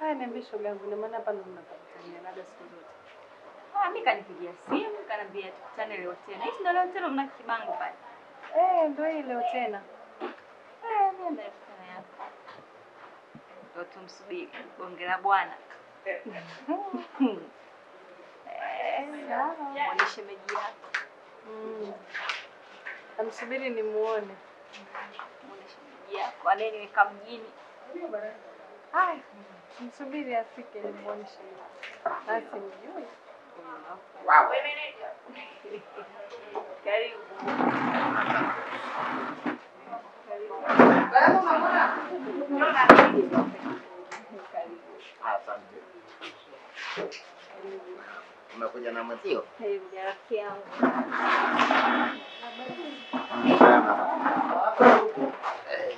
Haya, niambie shoga yangu, na maana hapa ndo mnapatania labda siku zote. Ah, mimi kanipigia simu kaniambia tukutane leo tena. Hichi ndio leo tena mna kibango pale. Eh, ndo hii leo tena. Eh, mimi ndio tena yako. Ndio tumsubiri bonge la bwana. Eh, Sawa. muoneshe meji yako. Mm. Namsubiri nimuone. Muoneshe meji yako. Anayeniweka mjini. Haya, msubiri afike nimuoneshe. Basi mjui. Karibu. Asante. Umekuja na mwenzio? Karibu rafiki yangu. Eh,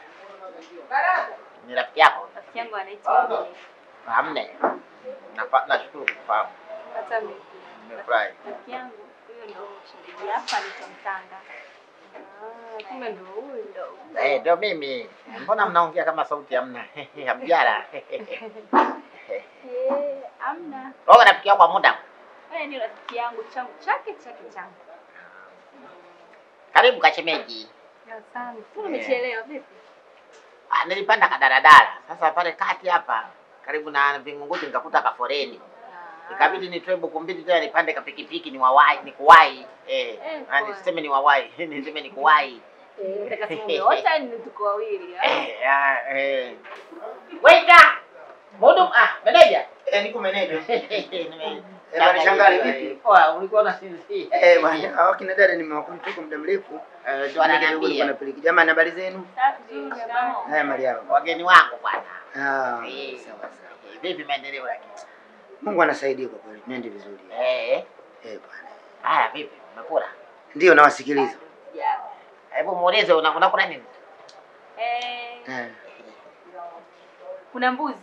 Ni rafiki yako? Rafiki yangu anaitwa Mne. Hamne. Napa- Nashukuru kufahamu. Hata mimi. Nimefurahi. Rafiki yangu huyo ndio shemeji hapa anaitwa Mtanga. Ah, kumbe ndo huyu. Ndio. Eh, ndio mimi. Mbona mnaongea kama sauti hamna? Hamjala. Eh, amna. Wewe rafiki yako wa muda. Wewe ni rafiki yangu changu chake chake changu. Karibu kashemeji. Asante. Mbona umechelewa vipi? Ah, nilipanda kadaradara. Sasa pale kati hapa karibu na Vingunguti nikakuta kaforeni. Ikabidi nitoe buku mbili tena nipande kapikipiki ni wawai ni kuwai. Eh, Eh, ah, poa. niseme ni wawai. Niseme ni kuwai. Eh, nataka simu yote ni tuko wawili. ah. Eh, ah, eh. Waiter! Mhudumu, ah, meneja. Eh, niko meneja. Nime- Eh, bwana Shangari, vipi? Poa, ulikuwa unasinzia. Eh, bwana, hao kina dada nimewakuta toka muda mrefu. Eh, ndio Ndio kidogo ananiambia. nilikuwa napeleka. Jamani, habari zenu? Safi, shikamoo. Haya, Mariamu. Wageni wangu bwana. Ah, Eh, sawa sawa. eh, Vipi maendeleo yake? Mungu anasaidia kwa kweli. Nende vizuri. Eh, Eh, bwana. haya vipi? Umekula? Ndio nawasikiliza. Yeah. Hebu muulize una- unakula nini? Eh, Eh. kuna mbuzi.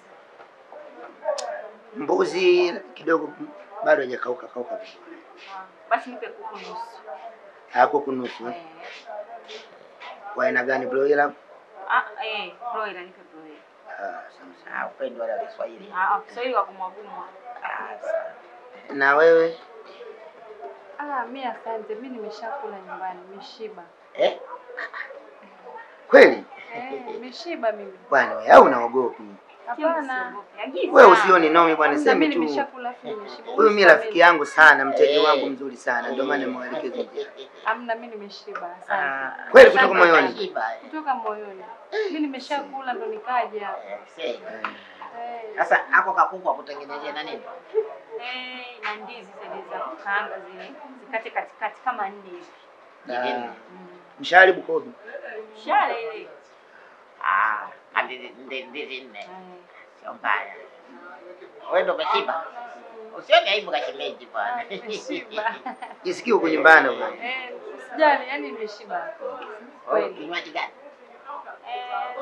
Mbuzi kidogo bado hajakauka kauka vizuri. Ah, Basi nipe kuku nusu. Hako kunusu. eh. Eh. Wa aina gani broiler? Ah, eh, broiler nipe broiler. Ah, sawa sawa. Ah, upendo wale wa Kiswahili. Ah, Kiswahili wa kumwagumwa. Ah, sawa. Na wewe? Ah, mi asante. Mi nimeshakula nyumbani, nimeshiba. Eh? Kweli? Eh, nimeshiba mimi. Bwana, wewe au unaogopi? Hapana. Wewe usioni nomi bwana, Kwanza sema mimi tu. nimeshakula afu nimeshiba. Huyu mimi rafiki yangu sana, mteja Eh. wangu mzuri sana, ndio maana nimwelekeza njia. Amna, mi nimeshiba. Asante. Ah, Kweli kutoka shamba moyoni? kashiba, eh. Kutoka moyoni. Mi nimeshakula ndo nikaja. Eh, see. Eh. Eh, Sasa hapo kakuku akutengenezea na nini? Eh, na ndizi zile za kukaanga zile zikate katikati kama nne hivi. Jibini. Mm. Mshahari Bukobi. Shale ile. Ah, hadi ndi- ndizi nne. Eh. Sio mbaya. Wewe ndo umeshiba? Usione aibu kashemeji bwana. nimeshiba. Jisikie uko nyumbani bwana. Eh, usijali, yani nimeshiba. Oh, Kweli. Kinywaji gani? Eh,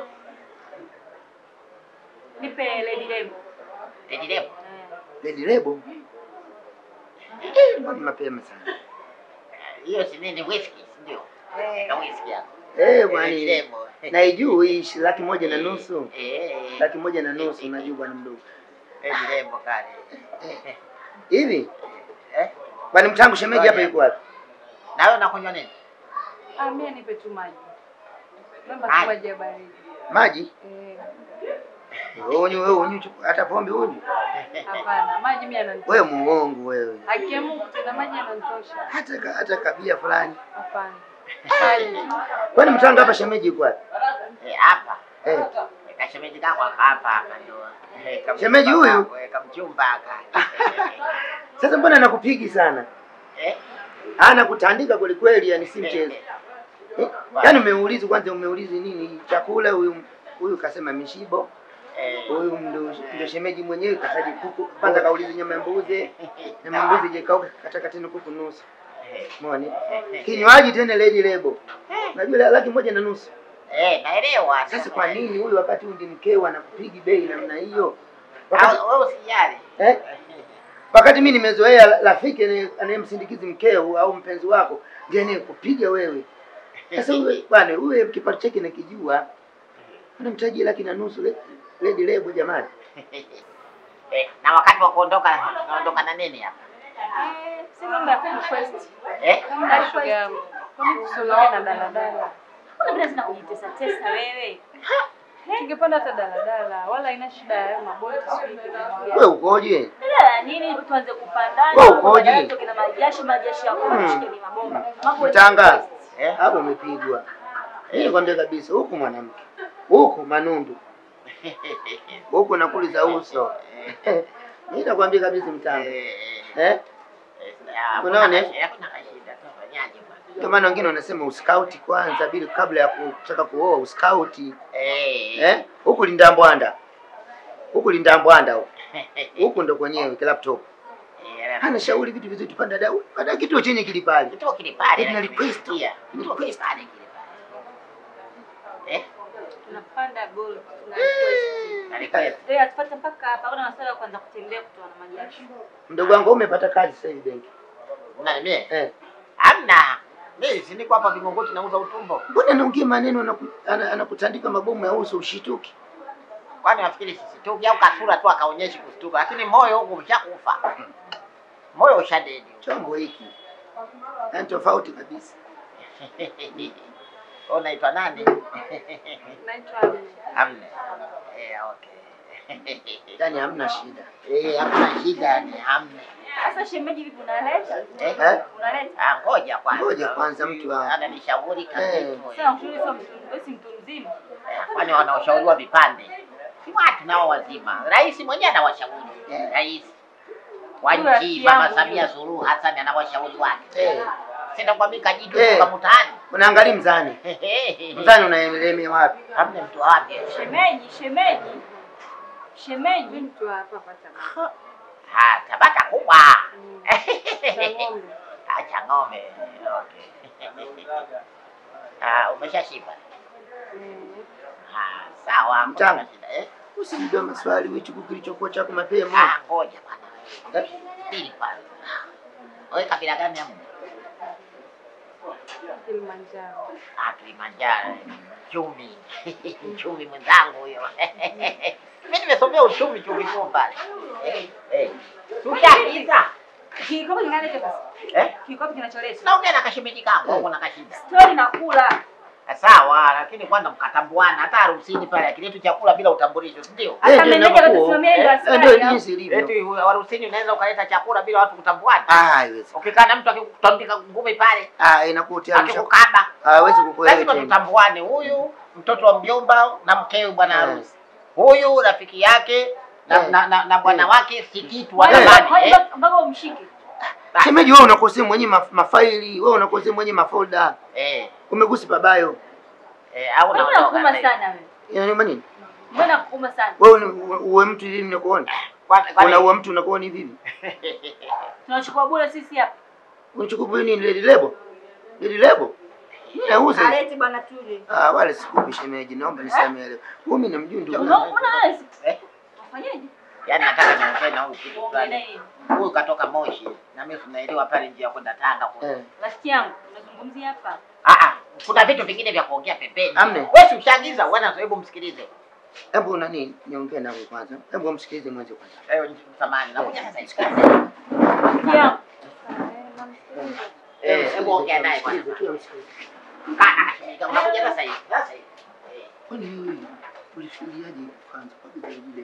nipe lady lebo. Lady Lebo. Eh. Lady Lebo. Eh, mbona mapema sana. Hiyo si nini whisky, si ndio? Ka whisky yako. Eh, Lady bwana. Lebo. Naijua hii shi- laki moja na nusu. Eh. Laki moja na nusu unajua bwana mdogo. Lady Lebo kale. Hivi? Eh? Bwana mtangu shemeji hapa yuko wapi? Na wewe unakunywa nini? Ah, mimi nipe tu maji. Naomba Maji. tu maji ya baridi. Maji? Eh, Wewe unywe wewe unywe chupa- hata pombe unywe. hapana. Maji mimi yananitosha. Wewe muongo wewe. Haki ya Mungu tena maji yananitosha. Hata ka- hata kabia fulani. Hapana. Maji tu. Kwani mtangu hapa shemeji yuko wapi? Eh, hapa. Eh. Kashemeji kako aka hapa hapa ndio. Eh, kamchumba Shemeji huyu? kako, eh, Kamchumba aka. Sasa mbona nakupigi sana? Eh? Ana kutandika kweli kweli, yani si mchezo. Eh? Yaani umeuliza kwanza, umeuliza nini? Chakula huyu huyu kasema mishibo, Eh. huyu ndo ndo shemeji mwenyewe kataji kuku. Kwanza kauliza nyama ya mbuzi, nyama ya mbuzi je kauka kataka tena kuku nusu. Umeona? Kinywaji tena Lady Lebo. Unajua la- laki moja na nusu. Eh, naelewa. Sasa kwa nini huyu wakati huyu ndi mkeo anakupigi bei namna hiyo? Wakati, Ah, Wewe usijali. eh? Wakati mimi nimezoea rafiki anaye- anayemsindikizi mkeo au mpenzi wako ndiye anayekupiga wewe. Sasa huyu bwana, huyu kipato chake nakijua. Anamtaji laki na nusu le- Lady Lebo jamani. Eh, na wakati wa kuondoka naondoka na nini hapa? Eh, si mambo ya kurequest. Eh? Kama shoga yangu. Kwani tusiondoke na daladala? Mbona bila zina kujitesa tesa wewe? Tungepanda hata daladala, wala haina shida ya hayo maboti sijui kitu gani. Wewe ukoje? Dada nini tuanze kupandana? Wewe ukoje? badala tutoke na majashi majashi ya kwa Hmm. shike ni mabomba. Mambo ya Mtanga. request. Eh? Hapo umepigwa. Mimi nikwambia kabisa huku mwanamke. Huku manundu. Huku nakuliza uso. Mimi nakwambia kabisa mtanga. Eh, Eh? eh, ah, Unaona, eh? hakuna kashi- hakuna kashida, tunafanyaje bwana? Ndio maana wengine wanasema uskauti kwanza bila kabla ya kutaka kuoa uskauti. Eh. Eh? Huku linda mbwanda. Huku linda mbwanda huku. Huku ndo kwenyewe kila laptop. Eh, Hana shauri vitu vizuri tupanda dau. Baada kituo chenye kilipale. Kituo kile pale. Ina lakini request. nimesikia. Kituo kile pale kile pale. Eh? Tunapanda gold, tuna request. Na request. Eh, atupate mpaka hapa. Kuna masuala ya kwanza kutembea kutoa na majashi. Mdogo wangu umepata kazi sasa hivi benki. Nani mie? Eh. Hamna. Mimi si niko hapa Vingunguti nauza utumbo. Mbona anaongea maneno anaku- ana- anakutandika mabomu ya uso ushituki? Kwani nafikiri sisituki au kasura tu akaonyeshi kustuka, lakini moyo huko umeshakufa. Moyo ushadedi. Chombo hiki. Yaani tofauti kabisa. Wewe unaitwa nani? Naitwa Amina. Hamna. Eh, okay. Yaani hamna shida. Eh, hakuna shida ni hamna. Sasa shemeji vipi unaleta? Eh? Eh? Unaleta? Ah, ngoja kwanza. Ngoja kwanza mtu wa ananishauri Eh. kabisa. Sasa ushauri sio mtu, wewe si mtu mzima. Kwani wanaoshauriwa vipande si watu nao wazima. Rais mwenyewe anawashauri. Rais wa Huyo nchi rafiki Mama yangu Samia huyo. Suluhu Hassan anawashauri wake. eh, Sina kwambia kajitu Eh. kutoka mtaani. unaangalia mzani. Mzani unaelemea wapi? Hamna mtu wapi? Shemeji, shemeji. Shemeji. Mtu wa hapa hapa Tabata. Ah, Tabata kubwa. Mm. Cha ng'ombe. Acha ng'ombe. Okay. Ah, umeshashiba. Mm. Ah, sawa. hakuna Mchana. shida, Eh? Usijibe maswali wichuku kilichokuwa chako mapema. Ah, ngoja bwana. Eh? Pili pale. Wewe kabila gani hapo? Kilimanjaro. Ah, Kilimanjaro. Chumi. Chumi mwenzangu huyo. Mimi nimesomea uchumi chumi tu pale. Eh, eh. Tushakiza. Kikopo kinaleta basi. Eh? Kikopo kinacholeta. Naongea na kashemeji kangu huko na kashida. Story na kula. Sawa, lakini kwanza mkatambuana hata harusini pale akiletu chakula bila utambulisho, si ndio? Hata Eh, ndio meneja inakuwa. atasimamia ndio Eh, Eh, Ndio askari. jinsi ilivyo. Eti harusini unaweza ukaleta chakula bila watu kutambuana. Ah, haiwezi. Ukikaa na mtu akikutandika ngumi pale, Ah, inakuwa tayari msha- akikukaba, hawezi kukuelewa lazima tena. tutambuane, huyu mtoto wa mjomba na mkewe bwana Eh. harusi, huyu rafiki yake na, Eh. na, na, na bwana Eh. wake si kitu wa Kwa hiyo zamani. kwa eh. hiyo mpaka umshike. Shemeji wewe unakosea mwenye maf mafaili, wewe unakosea mwenye mafolda. Eh, Umegusi pabayo. eh, au Mbona unaondoka kuuma sasa. sana wewe? Inauma nini? Mbona kuuma sana? Wewe ni- uwe uwe mtu hivi mnakuona? Kwani- kwani- Unaua mtu unakuona hivi hivi. Tunachukua bure sisi hapa. Unachukua nini lady lebo? Lady lebo? Mimi nauza. hizi. Alete bwana tuje. Ah, wale sikupi shemeji, naomba nisamehe leo. Mimi namjui ndugu. Unaona wewe? Eh? Ufanyaje? Yaani nataka niongee na huyu kitu Uongee fulani. nini? Huyu katoka Moshi na mimi tunaelewa pale njia ya kwenda Tanga kule. Eh. Rafiki yangu, unazungumzia hapa. Ah ah, kuna vitu vingine vya kuongea pembeni. Amne. Wewe si ushaagiza, bwana, hebu msikilize. Hebu nani niongee nawe kwanza. Hebu msikilize mwanzo kwanza. Eh, samahani, nakuja sasa hivi. Rafiki yangu. Eh, namsikiliza. Eh, hebu ongea naye bwana. Msikilize, tu msikilize. Kana kashimika, unakuja sasa hivi. Sasa hivi. Eh, Kwani wewe ulifikiriaje kwanza kwa lady lebo?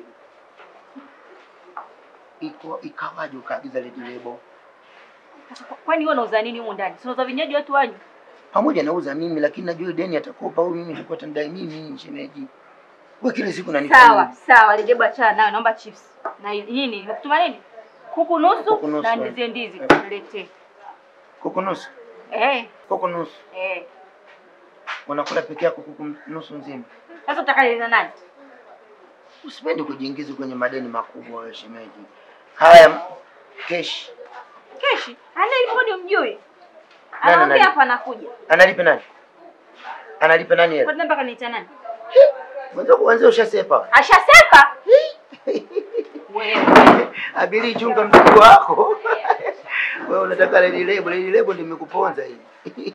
Iko ikawaje ukaagiza lady lebo? Kwani wewe unauza nini humu ndani? Si unauza vinywaji watu wanywe? Pamoja nauza mimi lakini najua deni atakopa huyu mimi nilikuwa tandai mimi shemeji. Wewe kila siku unanifanya. Sawa, sawa, Lijebu achana nayo, naomba chips. Na nini? Nimekutuma nini? Kuku nusu Kuku nusu, na eh. ndizi ndizi Eh. niletee. Kuku nusu. Eh, Kuku nusu. eh. Unakula peke yako kuku nusu nzima. Sasa utakaleza nani? Usipende kujiingiza kwenye madeni makubwa wewe shemeji. Haya keshi. Keshi, ana ifoni umjui. Nani, Anaongea nani? hapa anakuja. Analipa nani? Analipa nani Kwa hela? nini mpaka niita nani? Mwanzo kuanzia ushasepa. Ashaseka? Wewe. Abiri chunga mzigo wako. Wewe unataka lady lebo, lady lebo ndio imekuponza hii.